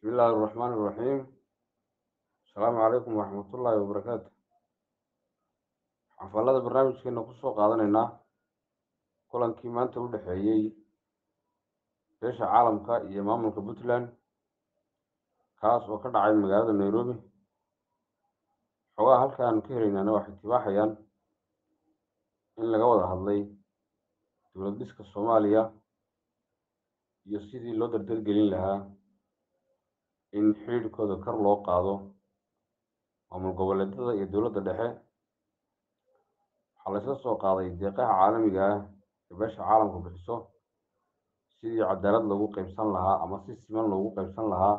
بسم الله الرحمن الرحيم السلام عليكم ورحمة الله وبركاته xafalada barnaamijkeena kusoo qaadanaynaa kulankii maanta u dhexeeyey beesha caalamka iyo maamulka puntland kaas oo ka dhacay magaalada nairobi xogaha halkaan ka helaynaana waxay tibaaxayaan in laga wada hadlay dowlad dhiska soomaaliya iyo sidii loo dardargelin lahaa in xidhiidhkooda kor loo qaado maamul goboleedyada iyo dowladda dhexe waxaa laysla soo qaaday deeqaha caalamiga ah ee beesha caalamku bixiso sidii cadaalad loogu qeybsan lahaa ama si siman loogu qeybsan lahaa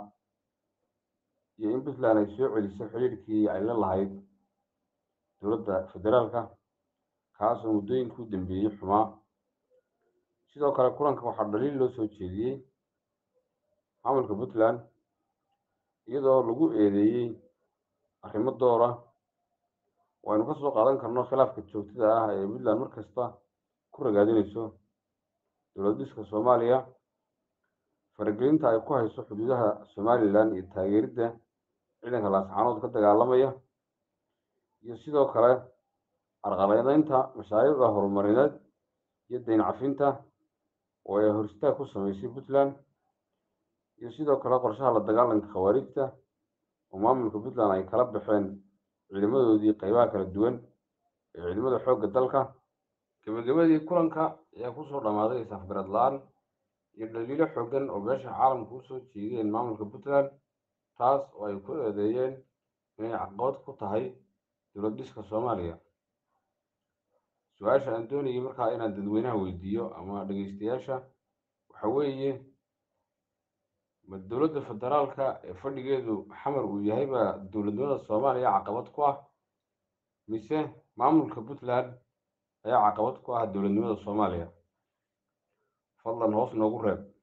iyo in puntland ay soo celiso xidhiidhkii ay la lahayd dowladda federaalka kaasoo muddooyinkii u dambeeyey xumaa sidoo kale kulanka waxaa dhaliil loo soo jeediyey maamulka puntland iyadoo lagu eedeeyey arrimo doora waynu ka soo qaadan karno khilaafka joogtada ah ee puntland mar kasta ku ragaadinayso dowlad dhiska soomaaliya faragelinta ay ku hayso xuduudaha somalilan iyo taageeridda ciidanka laascaanood ka dagaalamaya iyo sidoo kale carqaladeynta mashaariicda horumarineed iyo dayn cafinta oo ay horistaag ku sameysay puntland iyo sidoo kale qorshaha la dagaalanka khawaarijta oo maamulka puntland ay kala baxeen ciidamadoodii qeybaha kala duwan ee ciidamada xoogga dalka gebagabadii kulanka ayaa kusoo dhammaaday isafgarad la-aan iyo dhaliilo xooggan oo beesha caalamka usoo jeediyeen maamulka puntland taas oo ay ku eedeeyeen inay caqabad ku tahay dowlad dhiska soomaaliya su-aasha aan doonayay markaa inaan dadweynaha weydiiyo ama dhegeystayaasha waxa weeye ma dowladda federaalka ee fadhigeedu xamar uu yahayba dowladnimada soomaaliya caqabad ku ah mise maamulka puntland ayaa caqabad ku ah dowladnimada soomaaliya fadlan hoos noogu reeb